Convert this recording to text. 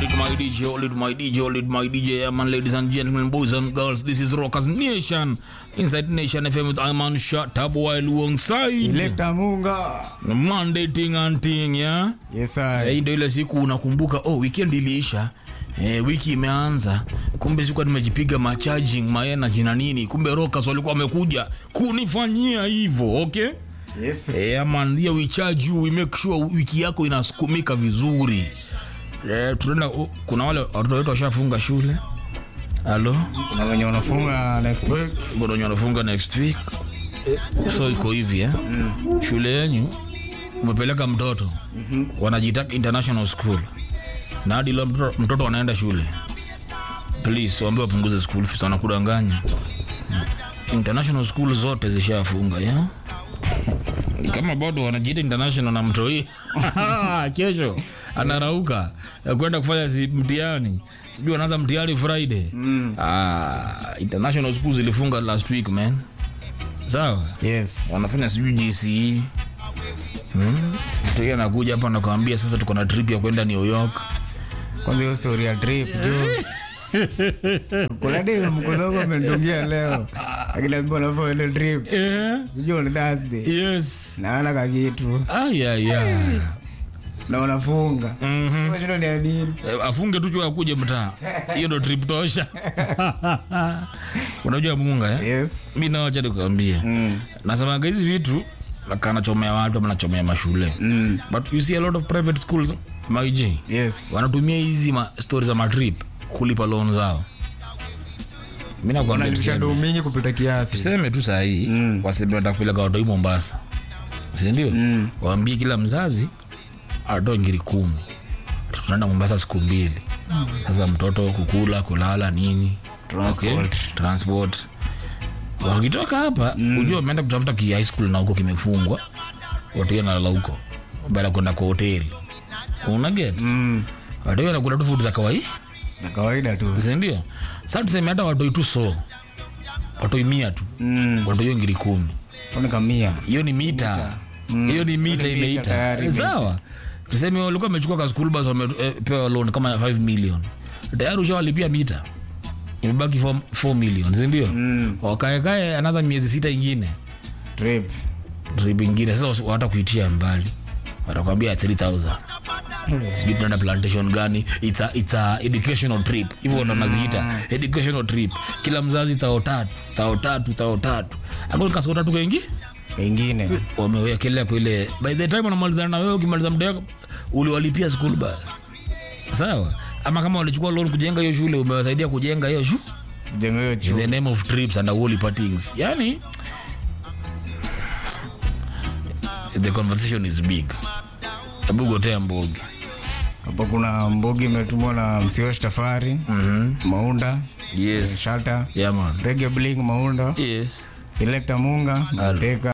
Hold it, my DJ, hold it, my DJ, hold it, my DJ. Yeah, man, ladies and gentlemen, boys and girls, this is Rockers Nation. Inside Nation FM with Iman Shut Up while alongside. Lekta Munga. Monday thing and thing, yeah? Yes, sir. Hii ndio ile siku unakumbuka, oh, weekend iliisha. Eh, wiki imeanza, kumbe sikuwa nimejipiga macharging maenergy na nini, kumbe Rockers walikuwa wamekuja kunifanyia hivyo, okay? Yes. Eh, man, here we charge you, we make sure wiki yako inasukumika vizuri. Eh, tunaenda oh, kuna wale watoto wetu washafunga shule. Halo, Na wenye wanafunga next week. kuna wenye wanafunga next week. Eh, so iko hivi eh. Shule yenyu umepeleka mtoto wanajiita international school na hadi leo mtoto, mtoto anaenda shule please waambie wapunguze school fees wanakudanganya international school zote zishafunga yeah? kama bado wanajiita international na mtoi kesho anarauka ya kwenda kufanya si mtihani sijui anaanza mtihani friday mm. ah, international school zilifunga last week man sawa Yes. wanafanya sijui gce hmm? mtoi anakuja hapa nakwambia sasa tuko na trip ya kwenda new york Kwanza hiyo story ya trip juu. Kuna dei mkozogo amenitungia leo. Akiniambia unafanya ile trip. eh? Sijui on Thursday. yes Naona kakitu. ayaya Na unafunga. mm-hmm. Kwa shida ni ya nini? Eh, afunge tu chua akuje mtaa hiyo ndo trip tosha unajua munga eh? Yes. mi nawacha nikuambie Mm. nasemaga hizi vitu nakaa nachomea watu ama nachomea mashule Mm. but you see a lot of private schools maij Yes. wanatumia hizi ma stori za matrip kulipa loan zao mi nakwambia Wanalipisha tuseme- do mingi kupita kiasi. tuseme tu sahii Mm. waseme watakupeleka watoi mombasa sindio Mm. waambie kila mzazi atoe ngiri kumi tunaenda mombasa siku mbili sasa mtoto kukula kulala nini Transport. Okay, transport wakitoka hapa mm. ujua wameenda kutafuta ki high school na huko kimefungwa watu nalala huko baada ya kwenda kwa hoteli unaget Mm. watu nakula tu futi za kawaii Na kawaida tu. sindio sa tuseme hata watoi tu so watoi mia tu Mm. watoi hiyo ngiri kumi Kuna kamia. hiyo ni mita hiyo ni mita Hiyo ni mita imeita tayari, Eh, sawa tuseme walikuwa wamechukua ka school bus wamepewa loan kama 5 million tayari ushawalipia mita imebaki 4 million sindio Mm. wakaekae anadha miezi sita ingine Trip. trip ingine sasa wata kuitia mbali watakwambia 3000 sijui tunaenda plantation gani it's a, it's a educational trip hivyo ndo naziita educational trip kila mzazi tao tatu tao tatu tao tatu akakasiko tatu kengi Pengine. wamewekelea kwa ile by the time wanamalizana na wewe ukimaliza muda wako uliwalipia school bus sawa ama kama walichukua loan kujenga hiyo shule umewasaidia kujenga hiyo shu Jengo hiyo in chuo. the name of trips and holy partings yani the conversation is big hebu gotea mbogi Hapo kuna mbogi imetumwa na Msiosh Tafari, Mhm. Maunda, yes Shata, yeah man Reggae Bling Maunda, yes Selector Munga, Alo. Teka